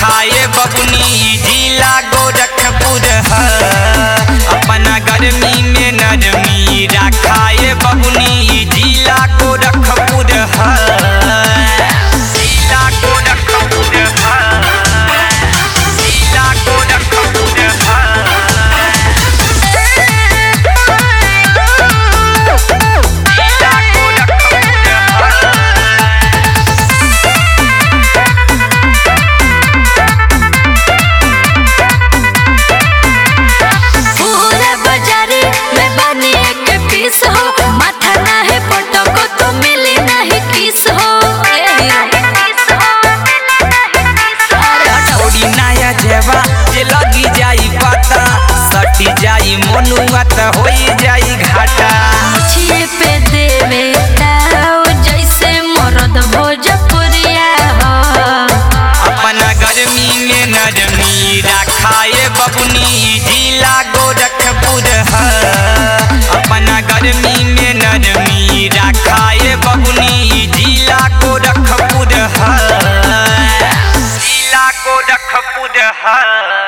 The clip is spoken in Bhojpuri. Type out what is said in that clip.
राखाए बबुनी जिला गोरखपुर ह अपना गर्मी में नरमी राखाए बबुनी जिला गोरखपुर ह जिला गोरखपुर ह जिला गोरखपुर ह जिला गोरखपुर ह पूरा बाजारे में बने एक पीस हो माथा ना है पटको तो मिले नहीं किस हो ए, अरे हटो। थोड़ी नया जेवा जे लगी जाई पता सटी जाई मनुआ त होई जाई घाटा छिए पे देवे ताव जैसे मरद भोजपुरिया हो अपना गर्मी में नरमी राखाए बबुनी जिला गोरखपुर ह अपना गर्मी में नरमी राखाए बबुनी जिला गोरखपुर ह जिला गोरखपुर ह